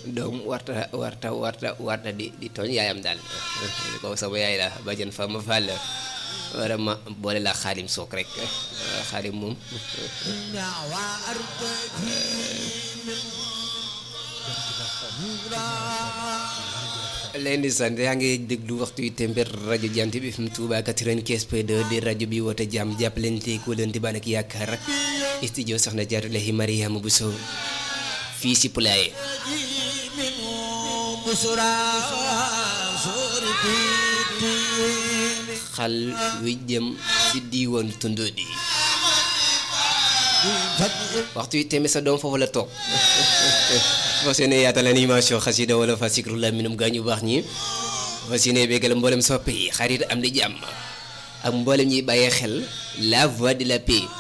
doom warta warta warta warta di di tooñ yaayam daal ko sama yaay la bajan fa ma fall wara ma boole la xaadim sook rek xaadim moom leen di sant yaa ngi déglu waxtu yu tember rajo jant bi fi mu Touba 95.2 di rajo bi woote jàmm jàppalante ko leen di baan ak yaakaar studio soxna Jaaratullahi Mariama Bousso fii si Poulaye xal wi jëm si diiwoon tundoo di waxtu yu tembe sa doom foofu la toog fas yéene yaatal animation xasida wala fa sikru la minum gaa ñu baax ñi fas yéene béggal mboolem soppe yi xarit am di jàmm ak mboolem ñuy bàyyee xel la voix de la paix